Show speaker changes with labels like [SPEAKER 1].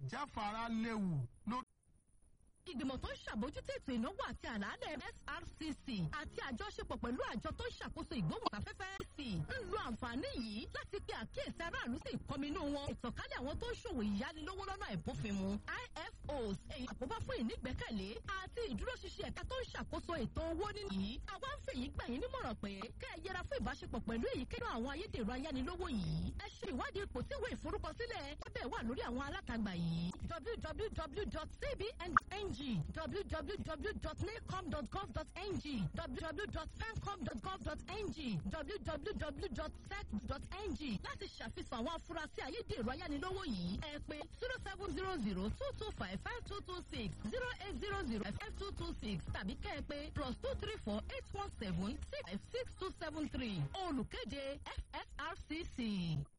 [SPEAKER 1] ìjáfara léwu lórí.
[SPEAKER 2] ìgbìmọ̀ tó ń ṣàbójútó ètò ìnáwó àti àlàálẹ̀ srcc àti àjọṣepọ̀ pẹ̀lú àjọ tó ń ṣàkóso ìgbóhùnsáfẹ́fẹ́ c ń lo àǹfààní yìí láti pe àkíyèsí aráàlú sí ìkọminú wọn ìtànkálẹ̀ àwọn tó ń ṣòwò ìyánilówó lọ́nà ìbófinmu ifos èyí àkóbá fún ìnígbẹ́kẹ̀lé àti ìdúróṣinṣin ẹ̀ka tó ń ṣàkóso ètò owó nínú yìí àwa ń fèyí gbà yín nímọ̀ràn pé kẹ́ ẹ yẹra fún ìbáṣepọ̀ pẹ̀lú èyíkéyìí àwọn ayédèrú ayánilówó yìí ẹ ṣe ìwádìí ipò tí ìwé ìforúkọsílẹ̀ ẹbẹ̀ wà lórí àwọn alátagbà yìí www.cbn.ng www.nacom.gov.ng www.fancom.gov.ng www.sec.ng láti ṣàfihàn àwọn afurasí ayédèrú ayánilówó yìí ẹ pé zero seven zero zero two two five five two two six zero eight zero zero five two two six tàbí kẹ́ ẹ pé plus two three four eight one seven six five six two seven three olùkéde FSRCC.